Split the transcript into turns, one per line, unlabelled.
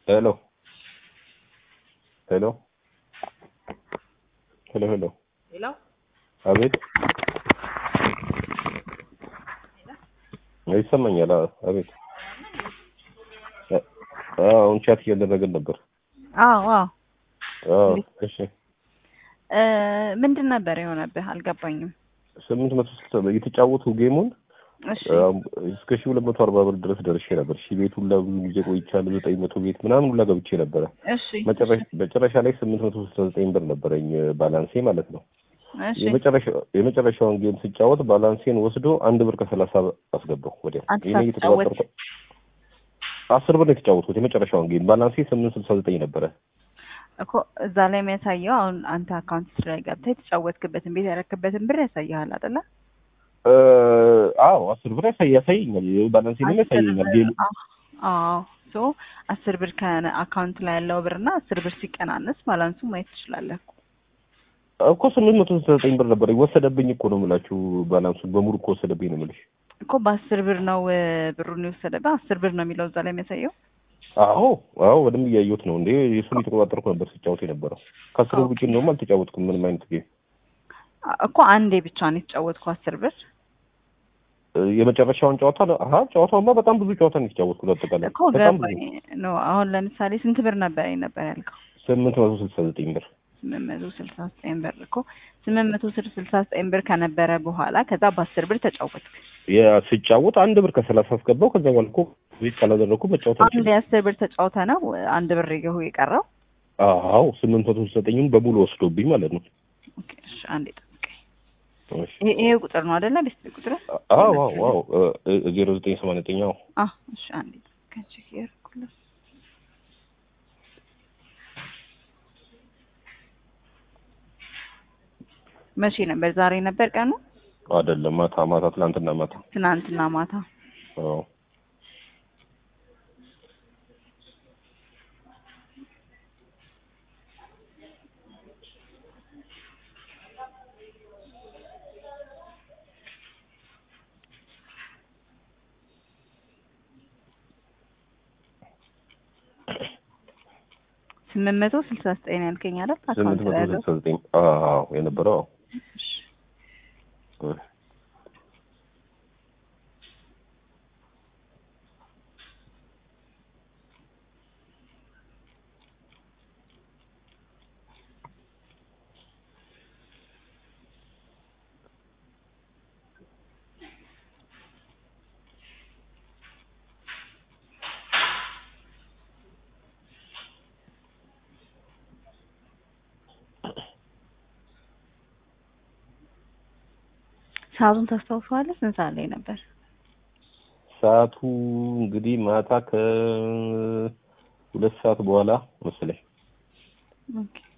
ሄሎ ሄሎ ሄሎ ሄሎ
ሄሎ
አቤት ይሰማኛል። አዎ፣ አቤት አዎ፣ አሁን ቻት እያደረግን ነበር።
አዎ አዎ
አዎ፣ እሺ
እ ምንድን ነበር የሆነብህ? አልገባኝም።
ስምንት መቶ ስልሳ የተጫወቱ ጌሙን
እሺ
እስከ ሺህ ሁለት መቶ አርባ ብር ድረስ ደርሼ ነበር። ሺህ ቤት ሁላ ብዙ ጊዜ ቆይቻለሁ። ዘጠኝ መቶ ቤት ምናምን ሁላ ገብቼ ነበረ።
እሺ
መጨረሻ መጨረሻ ላይ ስምንት መቶ ስልሳ ዘጠኝ ብር ነበረኝ ባላንሴ ማለት ነው።
እሺ
የመጨረሻ- የመጨረሻውን ጌም ስጫወት ባላንሴን ወስዶ አንድ ብር ከሰላሳ አስገባው ወዲያው።
አንተ
ይሄኔ እየተቆጣጠርኩ አስር ብር ነው የተጫወትኩት የመጨረሻውን ጌም ባላንሴ ስምንት ስልሳ ዘጠኝ ነበረ።
እኮ እዛ ላይ የሚያሳየው አሁን አንተ አካውንት ላይ ገብተህ የተጫወትክበትን ቤት ያረክበትን ብር ያሳይሃል አይደለ?
እ አዎ አስር ብር ያሳይ ያሳየኛል ባላንሴንም ያሳየኛል ጌሙ
አዎ ሶ አስር ብር ከአካውንት ላይ ያለው ብር እና አስር ብር ሲቀናነስ ባላንሱ ማየት ትችላለህ እኮ።
እኮ ስምንት መቶ ስልሳ ዘጠኝ ብር ነበር ወሰደብኝ እኮ ነው የምላችሁ። ባላንሱን በሙሉ እኮ ወሰደብኝ ነው የምልሽ።
እኮ በአስር ብር ነው እ ብሩን የወሰደብህ አስር ብር ነው የሚለው እዛ ላይ የሚያሳየው።
አዎ አዎ በደንብ እያየሁት ነው እንዴ የሱን የተቆጣጠርኩ ነበር ስጫወት የነበረው። ከአስር ብር ውጭ እንደውም አልተጫወትኩም ምንም አይነት ጌም።
አ- እኮ አንዴ ብቻ ነው የተጫወትከው አስር ብር
እ የመጨረሻውን ጨዋታ ነው። አሀ ጨዋታውማ በጣም ብዙ ጨዋታ ነው የተጫወትኩት አጠቃላይ
እኮ
በጣም ብዙ
ገባኝ ነው። አሁን ለምሳሌ ስንት ብር ነበር ነበር ያልከው?
ስምንት መቶ ስልሳ ዘጠኝ ብር
ስምንት መቶ ስልሳ ዘጠኝ ብር እኮ ስምንት መቶ ስልሳ ዘጠኝ ብር ከነበረ በኋላ ከዛ በአስር ብር ተጫወትክ።
ያ- ስጫወት አንድ ብር ከሰላሳ አስገባው። ከዛ በኋላ እኮ ቤት ካላደረግኩ መጫወት
አንድ
አልችልም።
የአስር ብር ተጫውተ ነው አንድ ብር ይገሁ የቀረው።
አዎ ስምንት መቶ ስልሳ ዘጠኙን በሙሉ ወስዶብኝ ማለት ነው።
ኦኬ እሺ፣ አንዴ ጠብቀኝ።
እሺ።
ይሄ ይሄ ቁጥር ነው አይደለ? ቤት ቁጥር
አዎ አዎ አዎ ዜሮ ዘጠኝ ሰማንያ ዘጠኝ አዎ
አ እሺ፣ አንዴ ጠብቀኝ። ቼክ ያደርኩልህ። መቼ ነበር? ዛሬ ነበር ቀኑ?
አይደለም ማታ ማታ ትናንትና ማታ
ትናንትና ማታ።
አዎ
ስምንት መቶ ስልሳ ዘጠኝ ያልከኝ አይደል?
ስምንት
አካውንት
መቶ
ላይ ያለው
ስልሳ ዘጠኝ አዎ የነበረው አዎ
እሺ።
እ
ሰዓቱን ታስታውሰዋለህ? ስንት ሰዓት ላይ ነበር?
ሰዓቱ እንግዲህ ማታ ከሁለት ሰዓት በኋላ መሰለኝ።
ኦኬ